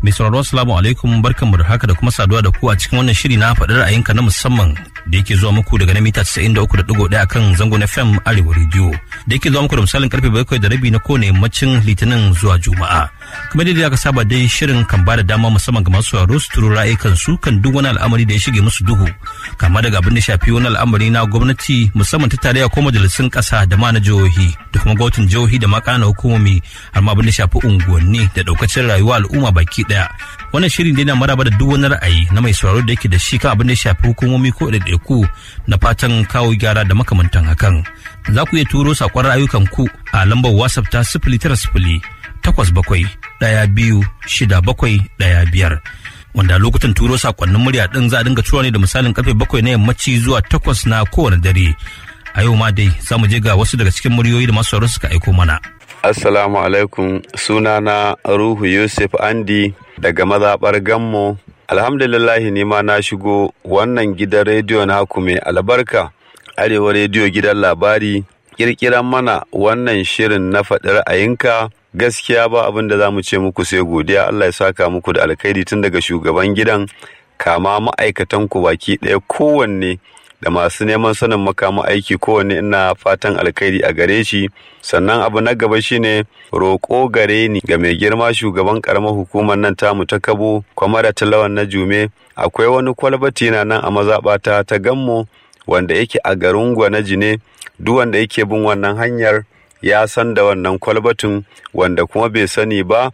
Mai sauraro assalamu alaikum barkanmu da haka da kuma saduwa da ku a cikin wannan shiri na faɗi ra'ayinka na musamman da yake zuwa muku daga na mita 93.1 kan zangon FM Arewa Radio da yake zuwa muku da misalin karfe bakwai da rabi na kowane yammacin Litinin zuwa Juma'a. Kamar yadda aka saba dai shirin kan bada dama musamman ga masu sauraro su turo ra'ayikan su kan duk wani al'amari da ya shige musu duhu kama daga abin da shafi wani al'amari na gwamnati musamman ta tarayya ko majalisun ƙasa da ma na jihohi da kuma gwamnatin jihohi da ma ƙananan hukumomi har ma abin da shafi unguwanni da ɗaukacin rayuwa al'umma baki ɗaya. Wannan shirin dai na maraba da duk wani ra'ayi na mai sauraro da yake da shi kan abin da ya shafi hukumomi ko ɗaiɗaiku na fatan kawo gyara da makamantan hakan. Za ku iya turo saƙon ra'ayukan ku a lambar WhatsApp ta sifili tara sifili takwas bakwai ɗaya biyu shida bakwai ɗaya biyar. Wanda lokutan turo saƙonnin murya ɗin za a dinga tura ne da misalin karfe bakwai na yammaci zuwa takwas na kowane dare. A yau ma dai za mu je ga wasu daga cikin muryoyi da masu sauraro suka aiko mana. Assalamu alaikum sunana Ruhu Yusuf Andi daga mazaɓar Gammo. Alhamdulillahi ni ma na shigo wannan gidan rediyo naku mai albarka. Arewa rediyo gidan labari kirkiran mana wannan shirin na faɗi ra'ayinka gaskiya ba abin da za mu ce muku sai godiya Allah ya saka muku da alkhairi tun daga shugaban gidan kama ma'aikatan ku baki ɗaya kowanne da masu neman sanin makamu aiki kowanne ina fatan alkhairi a gare shi sannan abu na gaba shine roƙo gare ni ga mai girma shugaban karamar hukumar nan tamu ta kabo kwamara talawan na jume akwai wani kwalbati na nan a mazaɓata ta gammo wanda yake a garin gwanaji ne duk wanda yake bin wannan hanyar ya san da wannan kwalbatin wanda kuma bai sani ba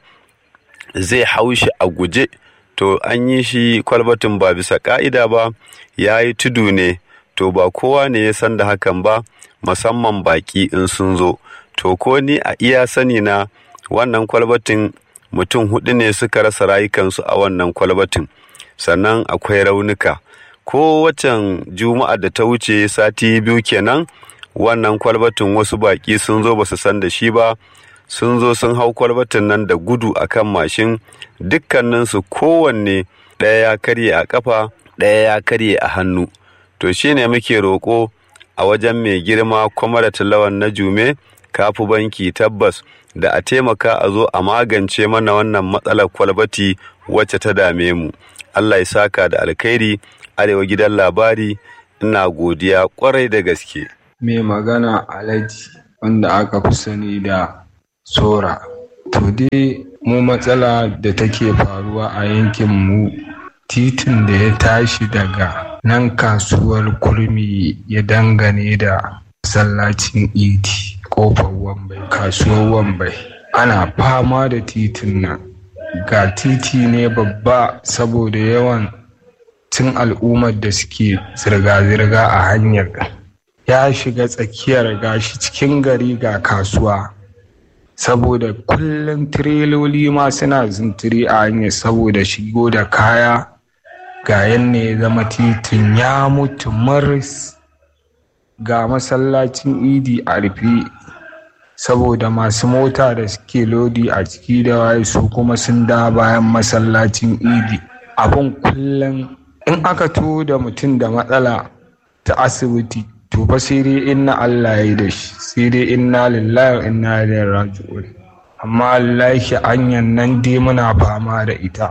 zai haushi a guje to an yi shi kwalbatin ba bisa ka'ida ba ya yi tudu ne to ba kowa ne ya san da hakan ba musamman baki in sun zo to ko ni a iya sani na wannan kwalbatin mutum hudu ne suka rasa rayukansu a wannan kwalbatin sannan akwai raunuka ko wacan juma'a da ta wuce sati biyu kenan wannan kwalbatin wasu baki sun zo ba su san da shi ba sun zo sun hau kwalbatin nan da gudu akan mashin dukkaninsu kowanne ɗaya ya karye a ƙafa ɗaya ya karye a hannu to shine muke roƙo a wajen mai girma kwamara lawan na jume kafu banki tabbas da a taimaka a zo a magance mana wannan matsalar kwalbati wacce ta dame mu allah ya saka da alkhairi arewa gidan labari ina godiya kwarai da gaske mai magana alhaji wanda aka fi sani da sora to dai mu matsala da take faruwa a yankin mu titin da ya tashi daga nan kasuwar kurmi ya dangane da masallacin idi kofar wambai kasuwar wambai ana fama da titin nan ga titi ne babba saboda yawan cin al'ummar da suke zirga-zirga a hanyar ya shiga tsakiyar gashi cikin gari ga kasuwa saboda kullum tireloli ma suna zintiri a hanyar saboda shigo da kaya ga yanne ya zama titin ya mutu maris ga masallacin idi a rufe saboda masu mota da suke lodi a ciki da waye su kuma sun da bayan masallacin idi abin kullum in aka to da mutum da matsala ta asibiti to fa sai dai inna Allah ya yi da shi sai dai inna lillahi wa inna ilaihi raji'un amma Allah shi hanyar nan dai muna fama da ita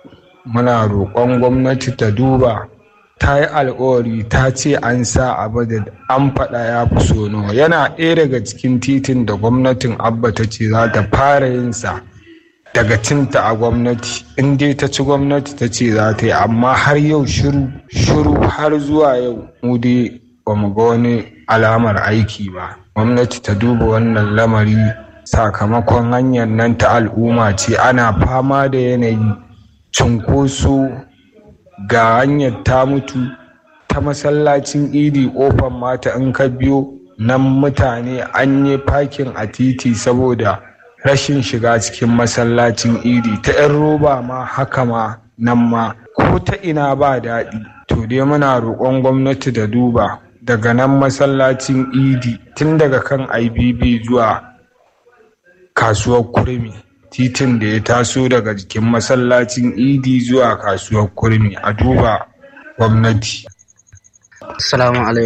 muna roƙon gwamnati ta duba ta yi alkawari ta ce an sa abu da an faɗa ya fi sono yana ɗaya daga cikin titin da gwamnatin abba ta ce za ta fara yin sa daga cinta a gwamnati in dai ta ci gwamnati ta ce za ta yi amma har yau shiru shiru har zuwa yau mu dai ba mu ga wani alamar aiki ba gwamnati ta duba wannan lamari sakamakon hanyar nan ta al'umma ce ana fama da yanayi cunkoso ga hanyar ta mutu ta masallacin idi kofar mata in ka biyo nan mutane an yi fakin a titi saboda rashin shiga cikin masallacin idi ta 'yan roba ma haka ma nan ma ko ta ina ba daɗi to dai muna roƙon gwamnati da duba daga nan masallacin idi tun daga kan ibb zuwa kasuwar kurmi titin da ya taso daga jikin masallacin idi zuwa kasuwar kurmi a duba gwamnati Assalamu alaikum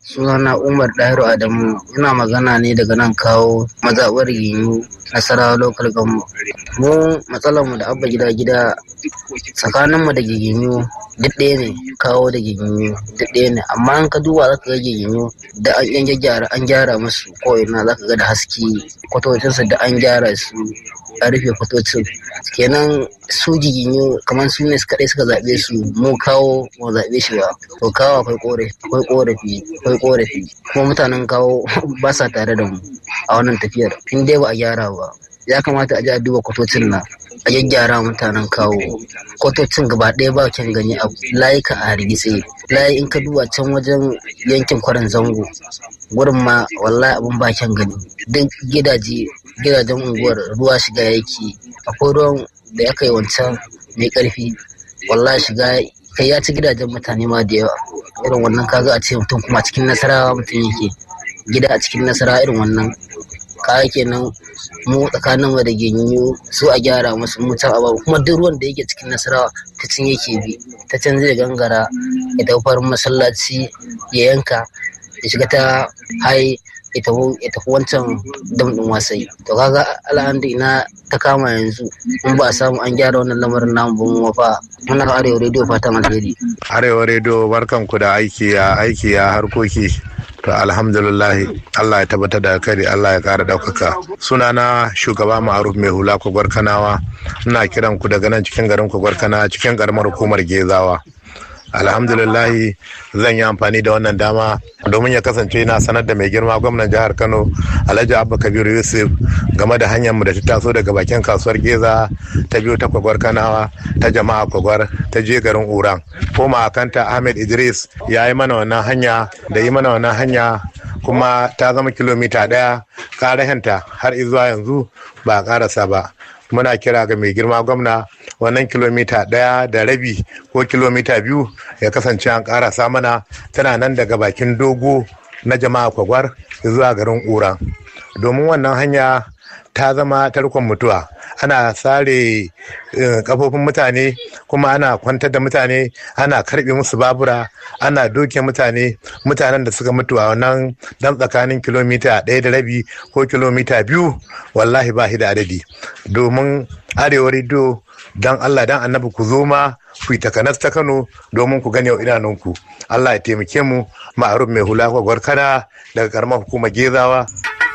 sunana Umar Dahiru Adamu ina magana ne daga nan kawo mazaɓar yiwu nasarawa local government mu matsalar mu da abba gida gida tsakanin mu da giginyu duk ɗaya ne kawo da giginyu duk ɗaya ne amma an ka duba zaka ga giginyu da an yan gyara an gyara musu ko ina zaka ga da haske kwatocinsu da an gyara su a rufe kwatocin kenan su giginyu kamar su ne kaɗai suka zaɓe su mu kawo mu zaɓe shi ba to kawo akwai korafi akwai korafi akwai korafi kuma mutanen kawo ba sa tare da mu a wannan tafiyar in dai ba a gyara ba ya kamata a ji a duba kwatocin nan a gyaggyara mutanen kawo kwatocin gaba ɗaya ba kyan gani a layuka a hargitse layi in ka duba can wajen yankin kwarin zango gurin ma wallahi abin ba kyan gani duk gidaje gidajen unguwar ruwa shiga yake akwai ruwan da ya kai wancan mai karfi wallahi shiga kai ya ci gidajen mutane ma da yawa irin wannan kaga a ce mutum kuma cikin nasarawa mutum yake gida a cikin nasara irin wannan kaya kenan mu tsakanin mu da genyu su a gyara musu mu can ababu kuma duk ruwan da yake cikin nasarawa ta can yake bi ta can zai gangara ya tafi farin masallaci ya yanka ya shiga ta hai ya tafi wancan dam din wasai to kaga al'adu ina ta kama yanzu in ba a samu an gyara wannan lamarin namu ba mu fa muna arewa rediyo fatan alheri arewa rediyo barkanku da aiki ya aiki ya harkoki to alhamdulillah Allah ya tabbatar da kari Allah ya kara daukaka sunana shugaba ma'aruf mai hula kwagwar kanawa ina kiran ku daga nan cikin garin kwagwar kana cikin karamar hukumar gezawa alhamdulillahi zan yi amfani da wannan dama domin ya kasance na sanar da mai girma gwamnan jihar kano alhaji abba kabiru yusuf game da hanyar mu da ta taso daga bakin kasuwar geza ta biyu ta kwagwar kanawa ta jama'a kwagwar ta je garin uran koma kanta ahmed idris ya yi mana wannan hanya da yi mana wannan hanya kuma ta zama kilomita ɗaya ƙarahenta har zuwa yanzu ba a ƙarasa ba muna kira ga mai girma gwamna wannan kilomita ɗaya da rabi ko kilomita biyu ya kasance an ƙarasa mana tana nan daga bakin dogo na jama'a kwagwar zuwa garin ƙura domin wannan hanya ta zama tarkon mutuwa ana sare kafofin mutane kuma ana kwantar da mutane ana karbe musu babura ana doke mutane mutanen da suka mutu a wannan dan tsakanin kilomita ɗaya da rabi ko kilomita biyu wallahi ba da adadi domin arewa rediyo dan allah dan annabi ku zo ma ku yi takanas ta kano domin ku gane idanunku allah ya taimake mu ma'aruf mai hula kwagwar kana daga karamar hukumar gezawa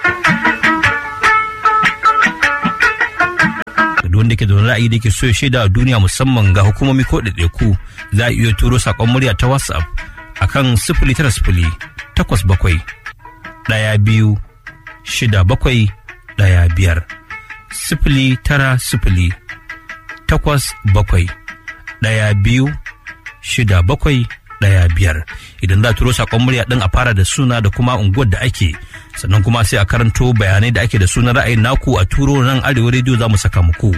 wanda ke da wani ra'ayi da ke so ya shaida a duniya musamman ga hukumomi ko ɗaiɗaiku za a iya turo saƙon murya ta whatsapp akan sifili tara sifili takwas bakwai ɗaya biyu shida bakwai ɗaya biyar sifili tara sifili takwas bakwai ɗaya biyu shida bakwai ɗaya biyar idan za a turo saƙon murya ɗin a fara da suna da kuma unguwar da ake sannan kuma sai a karanto bayanai da ake da sunan ra'ayin naku a turo nan arewa rediyo za mu saka muku.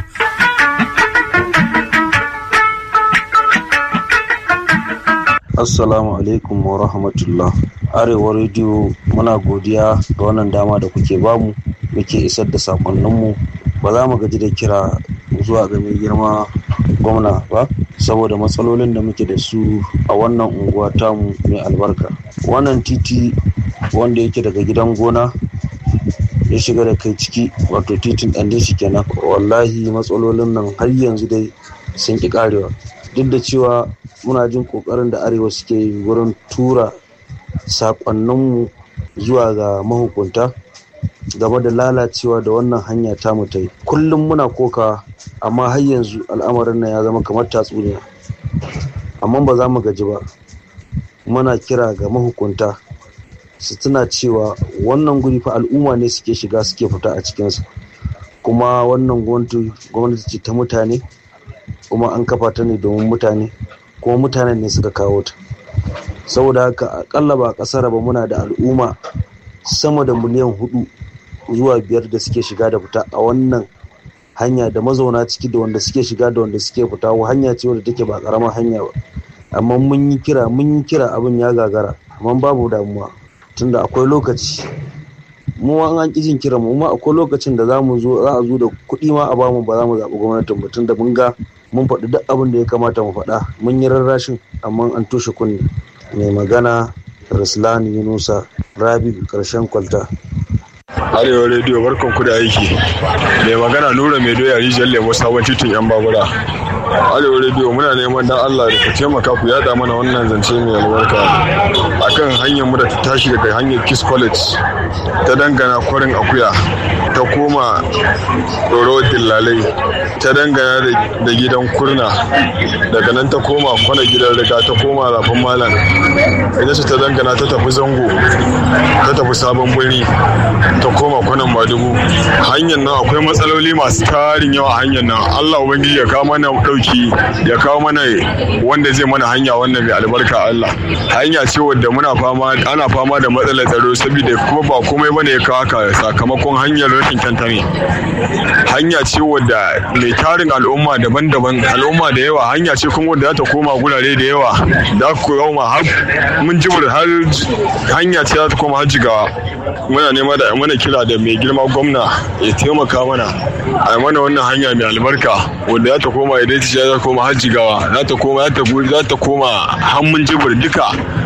Assalamu alaikum wa rahmatullah. Arewa rediyo muna godiya ga wannan dama da kuke bamu muke isar da sakonninmu ba za mu gaji da kira zuwa ga mai girma gwamna ba saboda matsalolin da muke da su a wannan unguwa tamu mai albarka. Wannan titi wanda yake daga gidan gona ya shiga da kai ciki wato titin ɗan shi kenan wallahi matsalolin nan har yanzu dai sun ƙi ƙarewa duk da cewa muna jin ƙoƙarin da arewa suke yi wurin tura saƙonninmu zuwa ga mahukunta game da lalacewa da wannan hanya ta mu ta yi kullum muna koka amma har yanzu al'amarin nan ya zama kamar tatsuniya amma ba za mu gaji ba muna kira ga mahukunta su tuna cewa wannan guri fa al'umma ne suke shiga suke fita a cikinsa kuma wannan gwamnati ce ta mutane kuma an kafa ta ne domin mutane kuma mutanen ne suka kawo ta saboda haka akalla ba kasar ba muna da al'umma sama da miliyan hudu zuwa biyar da suke shiga da fita a wannan hanya da mazauna ciki da wanda suke shiga da wanda suke fita hanya ce wadda take ba karamar hanya ba amma mun yi kira mun yi kira abin ya gagara amma babu damuwa tunda akwai lokaci mu an an jin kira mu ma akwai lokacin da za mu zo za a zo da kuɗi ma a bamu ba za mu zaɓi gwamnatin ba tunda mun ga mun faɗi duk abin da ya kamata mu faɗa mun yi rarrashin amma an toshe kunne mai magana Ruslan Yunusa Rabi karshen kwalta. Arewa rediyo barkan ku da aiki. Mai magana Nura mai doya rijiyar lemo sabon titin yan babura. Arewa rediyo muna neman dan Allah da ku taimaka ku yada mana wannan zance mai albarka akan hanyar mu da ta tashi daga hanyar Kiss College ta dangana kwarin akuya ta koma Doro Dillalai ta dangana da gidan kurna daga nan ta koma kwana gidan riga ta koma rafin malam ita ce ta dangana ta tafi zango ta tafi sabon birni ta koma kwanan madugu hanyar nan akwai matsaloli masu tarin yawa hanyar nan allah ubangiji ya kawo mana dauki ya kawo mana wanda zai mana hanya wannan mai albarka allah hanya ce wadda muna fama ana fama da matsalar tsaro saboda kuma ba komai bane ya kawo haka sakamakon hanyar rashin kyanta ne hanya ce wadda mai tarin al'umma daban-daban al'umma da yawa hanya ce kuma wadda za ta koma gurare da yawa da ku koma har mun jibir har hanya ce za ta koma har jigawa muna nema da mana kira da mai girma gwamna ya taimaka mana a mana wannan hanya mai albarka wadda za ta koma idan ta za ta koma har jigawa za ta koma za ta koma hannun jibir duka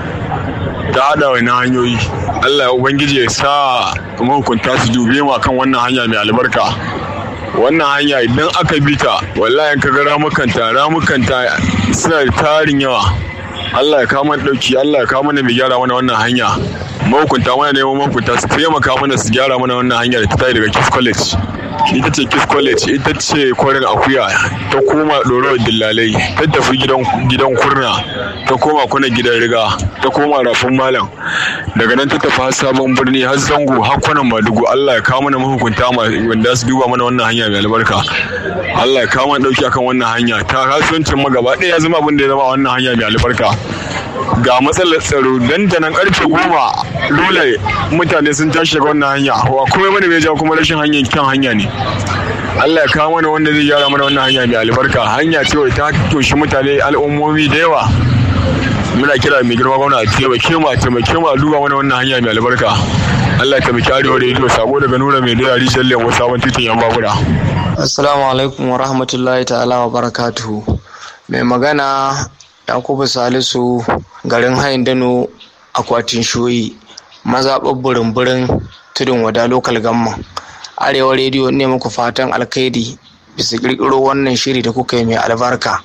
ta hada wani hanyoyi Allah ya ubangiji ya sa mahukunta su dube mu kan wannan hanya mai albarka wannan hanya idan aka bi ta wallahi ka ga ramukanta ramukanta suna da tarin yawa Allah ya kawo mana dauki Allah ya kawo mana mai gyara mana wannan hanya mahukunta mana neman mahukunta su taimaka mana su gyara mana wannan hanya da ta tayi daga Kiss College ita ce Kiss College ita ce kwarin akuya ta koma ɗorawar dillalai ta tafi gidan kurna ta koma kuna gidan riga ta koma rafin malam daga nan ta tafi har sabon birni har zango har kwanan madugu Allah ya kawo mana mahukunta wanda su duba mana wannan hanya mai albarka Allah ya kawo mana dauki akan wannan hanya ta kasuwancin magaba ɗaya ya zama abin da ya zama wannan hanya mai albarka ga matsalar tsaro dandanan karfe goma dole mutane sun tashi daga wannan hanya wa kuma mana mai jawo kuma rashin hanyar kyan hanya ne Allah ya kawo mana wanda zai gyara mana wannan hanya mai albarka hanya ce ta toshi mutane al'ummomi da yawa muna kira mai girma gwamna a taimake mu a taimake mu a duba mana wannan hanya mai albarka Allah ya taimaki arewa rediyo sako daga nura mai doya rijiyar lemo sabon titin yan babura assalamu alaikum wa rahmatullahi ta'ala wa barakatuhu mai magana yakubu salisu garin hayin dano akwatin shoyi mazaɓar burin-burin tudun wada lokal gamma arewa rediyo ne muku fatan alkhairi bisa ƙirƙiro wannan shiri da kuka yi mai albarka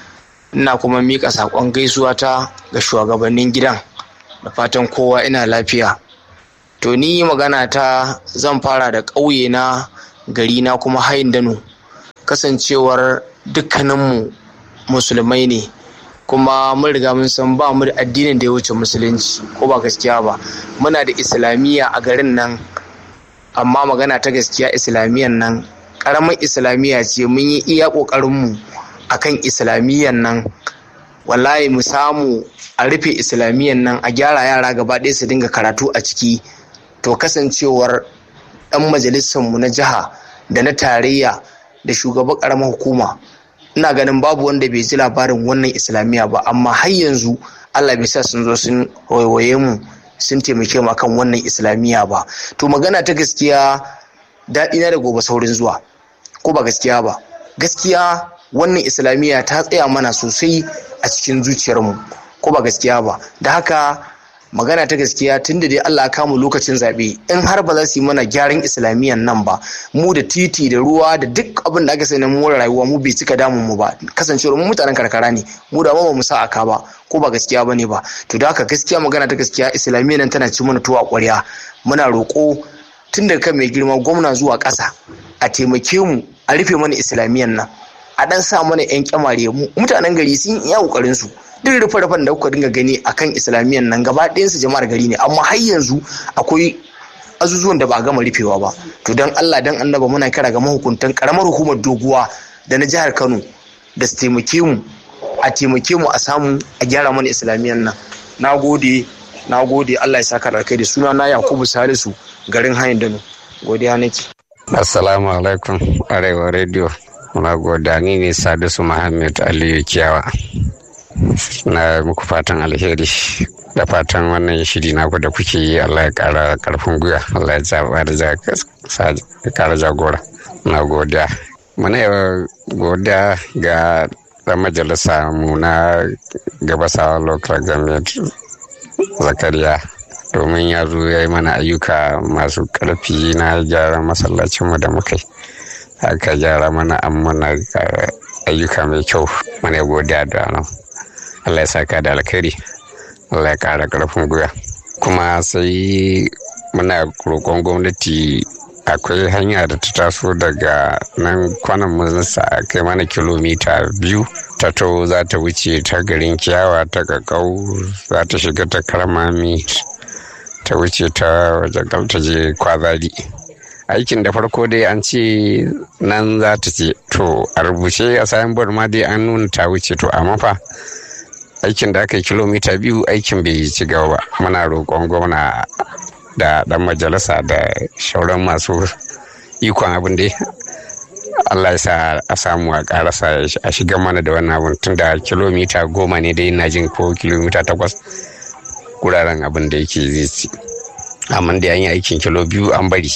ina kuma miƙa saƙon gaisuwa ta ga shugabannin gidan da fatan kowa ina lafiya to ni magana ta zan fara da ƙauye na gari na kuma hayin dano kasancewar dukkaninmu musulmai ne kuma mun riga mun san ba mu da addinin da ya wuce musulunci ko ba gaskiya ba muna da islamiyya a garin nan amma magana ta gaskiya islamiyyan nan ƙaramin islamiyya ce mun yi iya ƙoƙarinmu a kan islamiyyan nan wallahi mu samu a rufe islamiyyan nan a gyara yara gaba ɗaya su dinga karatu a ciki to kasancewar ɗan majalisarmu na jiha da na tarayya da shugaban ƙaramar hukuma ina ganin babu wanda bai ji labarin wannan islamiyya ba amma har yanzu allah bai sa sun zo sun waiwaye mu sun taimake mu akan wannan islamiyya ba to magana ta gaskiya daɗi na da gobe saurin zuwa ko ba gaskiya ba gaskiya wannan islamiyya ta tsaya mana sosai a cikin zuciyarmu ko ba gaskiya ba da haka magana ta gaskiya tun da dai Allah ya kamu lokacin zaɓe in har ba za su yi mana gyaran islamiyyan nan ba mu da titi da ruwa da duk abin da aka sani na more rayuwa mu bai cika damun mu ba kasancewar mu mutanen karkara ne mu da ba mu sa aka ba ko ba gaskiya bane ba to da haka gaskiya magana ta gaskiya islamiyyan nan tana ci mana tuwa ƙwarya muna roƙo tun daga kan mai girma gwamna zuwa ƙasa a taimake mu a rufe mana islamiyyan nan a dan sa mana yan kyamare mu mutanen gari sun iya kokarin su duk rufe rufen da kuka dinga gani akan islamiyyan nan gaba ɗayan su jama'ar gari ne amma har yanzu akwai azuzuwan da ba a gama rufewa ba to dan Allah dan annaba muna kira ga mahukuntan karamar hukumar doguwa da na jihar Kano da su taimake mu a taimake mu a samu a gyara mana islamiyyan nan nagode nagode Allah ya saka da kai da suna na Yakubu Salisu garin Hayin Dano godiya nake Assalamu alaikum Arewa Radio muna godani ne Sadisu Muhammad Aliyu Kiyawa na muku fatan alheri da fatan wannan shiri naku da kuke yi Allah ya kara karfin gwiwa Allah ya zaba da kara jagora na godiya muna yawa godiya ga dan majalisa mu na gabasawa local government zakariya domin ya zo ya yi mana ayyuka masu ƙarfi na gyara masallacinmu da muka yi aka gyara mana an mana ayyuka mai kyau mana godiya da nan Allah ya saka da alkhairi Allah ya ƙara ƙarfin gwiwa kuma sai muna roƙon gwamnati akwai hanya da ta taso daga nan kwanan mazansa a kai mana kilomita biyu ta to za ta wuce ta garin kiyawa ta kakau za ta shiga ta karmami ta wuce ta wajen ta je kwazari aikin da farko dai an ce nan za ta ce to a rubuce a sayan board ma dai an nuna ta wuce to amma fa aikin da aka yi kilomita biyu aikin bai ci gaba ba muna roƙon gwamna da dan majalisa da shauran masu ikon abin da Allah ya sa a samu a karasa a shiga mana da wannan abin tun da kilomita goma ne dai ina jin ko kilomita takwas guraren abin da yake zai ci amma da an yi aikin kilo biyu an bari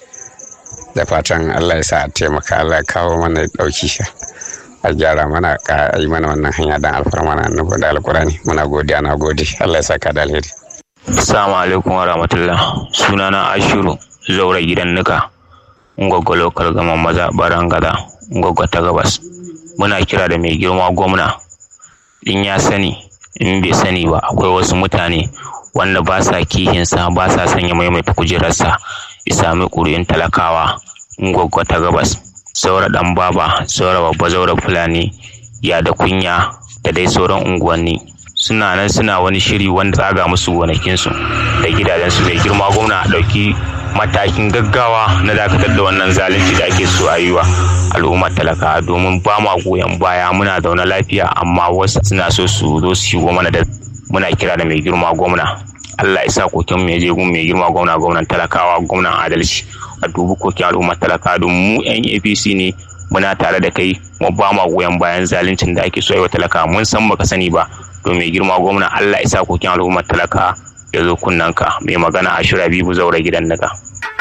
da fatan Allah ya sa a taimaka Allah ya kawo mana dauki a gyara mana a yi mana wannan hanya don alfarma na annabi da alkurani muna godiya na gode Allah ya saka da alheri Assalamu alaikum wa rahmatullah. Sunana Ashiru Zaura gidan nika. Ngwagwa lokal gama maza baran gada. Ngwagwa ta gabas. Muna kira da mai girma gwamna. In ya sani, in bai sani ba akwai wasu mutane wanda ba sa kihinsa ba sa sanya maimaita kujerarsa ya sami ƙuri'un talakawa. Ngwagwa ta gabas. Saura ɗan baba, saura babba zaura fulani, ya da kunya da dai sauran unguwanni. suna nan suna wani shiri wanda tsaga musu gonakinsu da gidajensu mai girma gwamna a ɗauki matakin gaggawa na dakatar da wannan zalunci da ake so a yi wa al'ummar talaka domin ba ma goyon baya muna zaune lafiya amma wasu suna so su zo su shigo mana da muna kira da mai girma gwamna Allah ya sa kokin mai je gun mai girma gwamna gwamnan talakawa gwamnan adalci a dubi kokin al'ummar talaka don mu yan APC ne muna tare da kai mu ba ma goyon bayan zaluncin da ake so yi wa talaka mun san baka sani ba to mai girma gwamna Allah isa kokin al'ummar talaka ya zo kunnanka mai magana a shira bibu zaura gidan daga.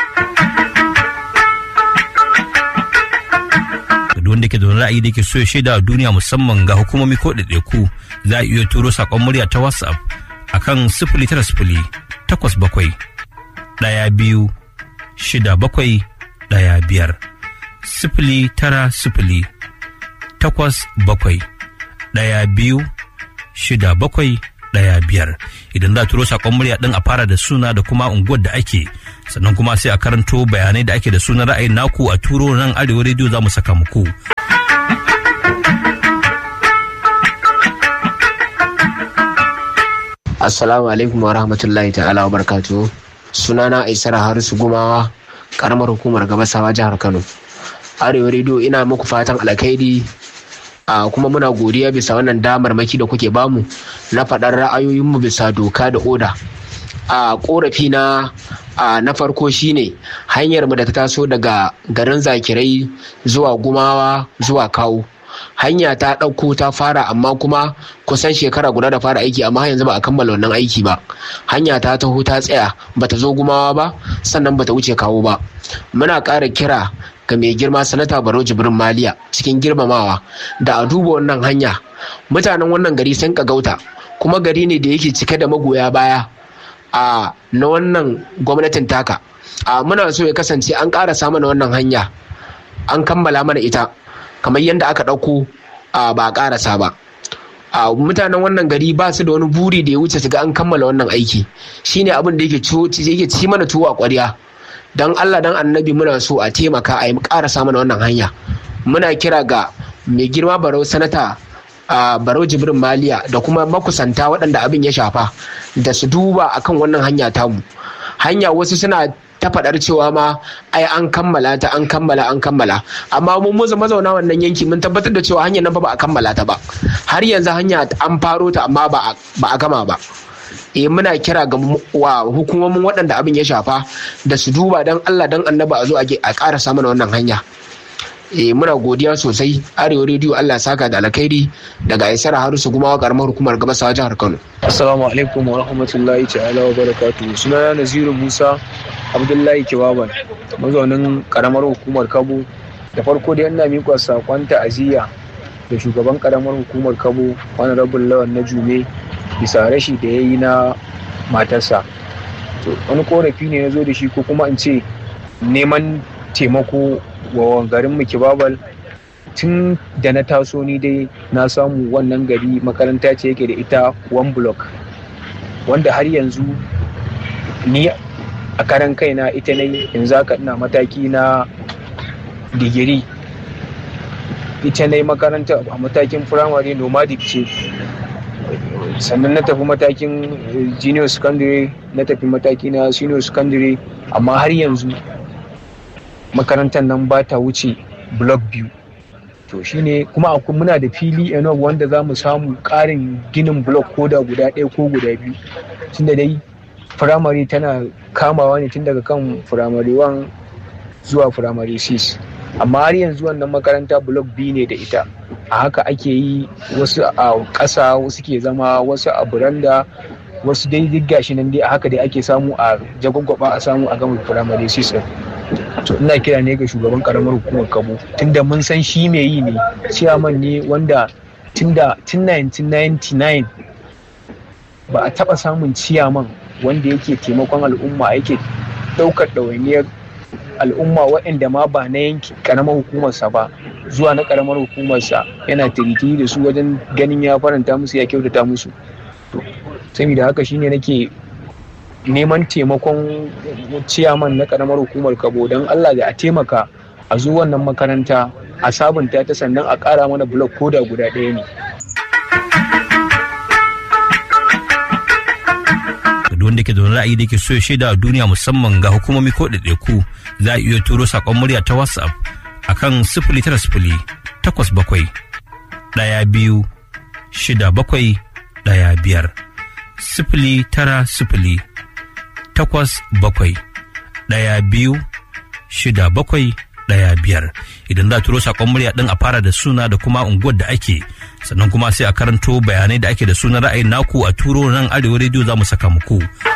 da wanda ke da wani ra'ayi da ke so ya shaida a duniya musamman ga hukumomi ko ɗaiɗaiku za a iya turo saƙon murya ta whatsapp akan sifili tara sifili takwas bakwai ɗaya biyu shida bakwai ɗaya biyar sifili tara sifili takwas bakwai ɗaya biyu shida bakwai ɗaya biyar idan za a turo saƙon murya ɗin a fara da suna da kuma unguwar da ake sannan kuma sai a karanto bayanai da ake da sunan ra'ayin naku a turo nan arewa rediyo za mu saka muku. Assalamu alaikum wa rahmatullahi ta'ala wa barkatu. Sunana Aisar Harisu Gumawa, karamar hukumar gabasawa jihar Kano. Arewa rediyo ina muku fatan alkhairi a kuma muna godiya bisa wannan damar maki da kuke bamu na faɗar ra'ayoyinmu bisa doka da oda. A ƙorafi na na farko shine hanyar mu da ta taso daga garin zakirai zuwa gumawa zuwa kawo. hanya ta ɗauko ta fara amma kuma kusan shekara guda da fara aiki amma yanzu ba a kammala wannan aiki ba hanya ta taho ta tsaya bata zo gumawa ba sannan bata wuce kawo ba muna ƙara kira ga mai girma sanata baro jibrin maliya cikin girmamawa da a duba wannan hanya mutanen wannan gari sun gauta kuma gari ne da yake cike da magoya baya a na wannan gwamnatin taka a muna so ya kasance an ƙarasa mana wannan hanya an kammala mana ita kamar yadda aka ɗauko ba a ƙarasa ba a mutanen wannan gari ba su da wani buri da ya wuce su ga an kammala wannan aiki shine abin da yake ci mana tuwo a ƙwarya don allah don annabi muna so a taimaka a yi ƙarasa mana wannan hanya muna kira ga mai girma barau sanata a barau jibrin maliya da kuma makusanta waɗanda abin ya shafa da su duba akan wannan hanya tamu hanya wasu suna ta faɗar cewa ma ai an kammala ta an kammala an kammala amma mun muza mazauna wannan yanki mun tabbatar da cewa hanyar nan fa ba a kammala ta ba har yanzu hanya an faro ta amma ba a gama ba eh muna kira ga wa hukumomin waɗanda abin ya shafa da su duba dan Allah dan annaba a zo a ƙara mana wannan hanya eh muna godiya sosai arewa rediyo Allah saka da alkhairi daga Aisar Harisu kuma karamar hukumar gabasawa jihar Kano Assalamu alaikum wa rahmatullahi ta'ala wa barakatuhu sunana Naziru Musa Abdullahi Kiwaban mazaunin karamar hukumar Kabo da farko dai ina miƙa sakon ta'aziyya da shugaban karamar hukumar Kabo wani rabin lawan na Jume bisa rashi da ya yi na matarsa to wani korafi ne na zo da shi ko kuma in ce neman taimako wa garin mu kibabal tun da na taso ni dai na samu wannan gari makaranta ce yake da ita one block wanda har yanzu ni a karan kaina ita ne yanzu haka ina mataki na digiri ita ne makaranta a matakin firamare nomadic ce sannan na tafi matakin junior secondary na tafi mataki na senior secondary amma har yanzu makarantar nan ba ta wuce block biyu to shine kuma akwai muna da fili enough wanda za mu samu ƙarin ginin block ko da guda ɗaya ko guda biyu tunda dai firamare tana kamawa ne tun daga kan firamare 1 zuwa firamare 6 amma har yanzu wannan makaranta block biyu ne da ita a haka ake yi wasu a ƙasa wasu ke zama wasu a buranda wasu dai duk gashi nan dai a haka dai ake samu a jagwagwaba a samu a gama firamare 6 to ina kira ne ga shugaban karamar hukumar kabo tunda mun san shi mai yi ne ciyaman ne wanda tunda tun 1999 ba a taba samun ciyaman wanda yake taimakon al'umma yake daukar ɗawainiyar al'umma waɗanda ma ba na yanki karamar hukumarsa ba zuwa na karamar hukumarsa yana tirikiri da su wajen ganin ya faranta musu ya kyautata musu saboda haka shine nake neman taimakon ciyaman na karamar hukumar kabo don allah da a taimaka a zo wannan makaranta a sabunta ta sannan a ƙara mana blok koda guda ɗaya ne wanda ke da wani ra'ayi da ke so ya shaida a duniya musamman ga hukumomi ko ɗaiɗaiku za a iya turo saƙon murya ta whatsapp akan sifili tara sifili takwas bakwai ɗaya biyu shida bakwai ɗaya biyar sifili tara sifili takwas bakwai ɗaya biyu shida bakwai ɗaya biyar idan za a turo saƙon murya ɗin a fara da suna da kuma unguwar da ake sannan kuma sai a karanto bayanai da ake da sunan ra'ayin naku a turo nan arewa rediyo za mu saka muku